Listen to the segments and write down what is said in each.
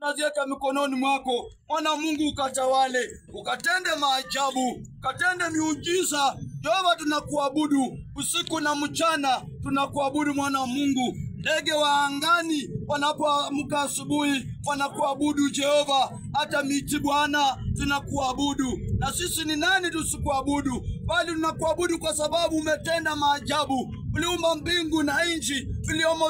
naziweka mikononi mwako mwana Mungu, ukatawale, ukatende maajabu, ukatende miujiza. Jehova, tunakuabudu usiku na mchana, tunakuabudu mwana wa Mungu. Ndege wa angani wanapoamka asubuhi wanakuabudu Jehova, hata miti Bwana tunakuabudu. Na sisi ni nani tusikuabudu? Bali tunakuabudu kwa sababu umetenda maajabu, uliumba mbingu na nchi, viliomo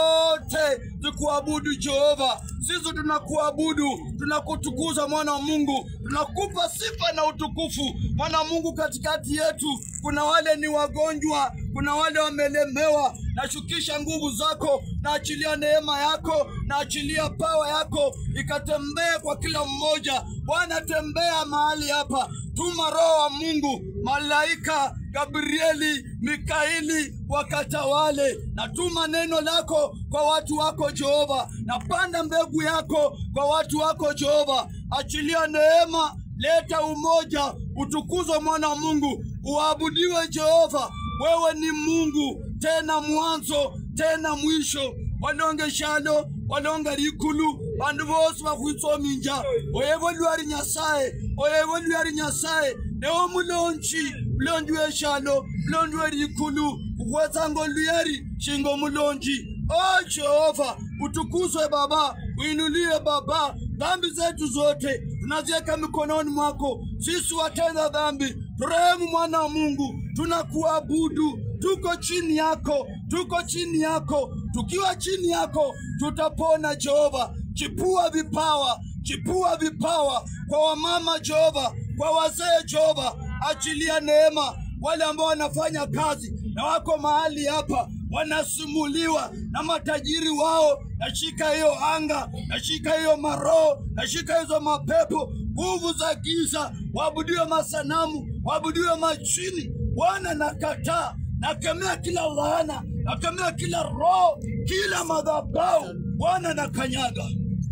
zote tukuabudu Jehova. Sisi tunakuabudu, tunakutukuza mwana wa Mungu, tunakupa sifa na utukufu mwana wa Mungu. Katikati yetu kuna wale ni wagonjwa, kuna wale wamelemewa. Nashukisha nguvu zako, naachilia neema yako, naachilia pawa yako ikatembee kwa kila mmoja. Bwana, tembea mahali hapa, tuma Roho wa Mungu, malaika Gabrieli, Mikaili wakatawale. Natuma neno lako kwa watu wako Jehova, napanda mbegu yako kwa watu wako Jehova. Achilia neema, leta umoja, utukuzwe mwana wa Mungu, uabudiwe Jehova. Wewe ni Mungu, tena mwanzo tena mwisho. walonge shalo walonga likulu bandu bose bakhwitsominja oyebo lwali nyasaye oyebo lwali nyasaye ewo mulonji mulonji weshalo mulonji welikulu ukhwetsanga oluyari shinga omulonji o jehova utukuzwe baba uinuliwe baba dhambi zetu zote tunaziweka mikononi mwako sisi watenda dhambi turehemu mwana wa mungu tunakuabudu tuko chini yako tuko chini yako tukiwa chini yako tutapona jehova chipua vipawa chipua vipawa kwa wamama jehova kwa wazee jehova achilia neema wale ambao wanafanya kazi na wako mahali hapa wanasimuliwa na matajiri wao nashika hiyo anga nashika hiyo maroho nashika hizo mapepo nguvu za giza waabudiwe masanamu waabudiwe machini bwana nakataa nakemea kila laana nakemea kila roho kila madhabau bwana na kanyaga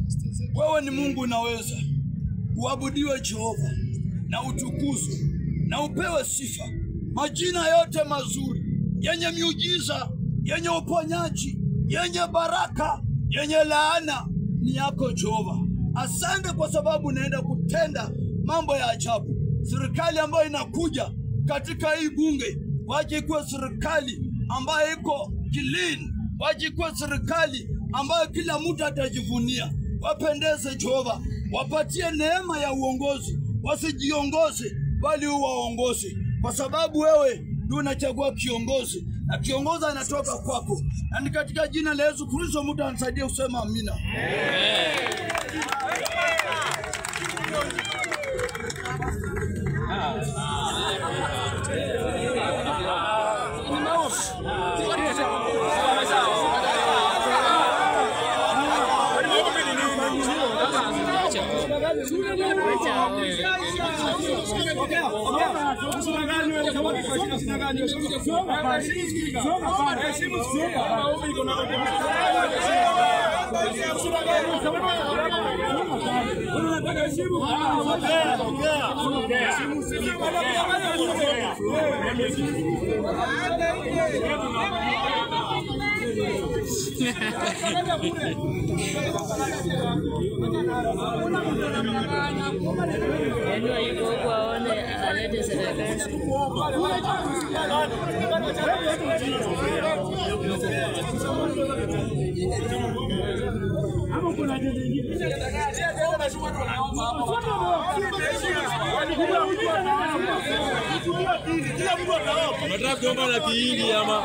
wewe ni mungu unaweza uabudiwe jehova na utukuzwe na upewe sifa majina yote mazuri yenye miujiza yenye uponyaji yenye baraka yenye laana ni yako jehova asante kwa sababu unaenda kutenda mambo ya ajabu serikali ambayo inakuja katika hii bunge waje ikuwe serikali ambayo iko kilini waje ikuwe serikali ambayo kila mtu atajivunia wapendeze jehova wapatie neema ya uongozi wasijiongoze bali uwaongoze kwa sababu wewe ndio unachagua kiongozi na kiongozi anatoka kwako na ni katika jina la yesu kristo mtu anisaidie kusema amina Yaani yuko huku aone alete serikali. Nataka kuomba na kiili ama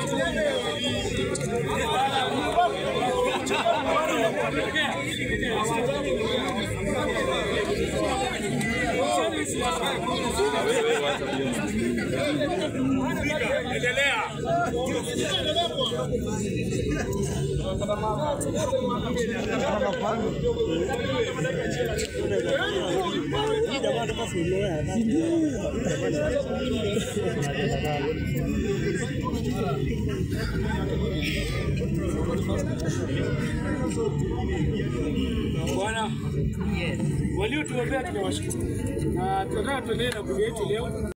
Bwana, waliotuombea tunawashukuru na tunataka tuendelee na kundi yetu leo.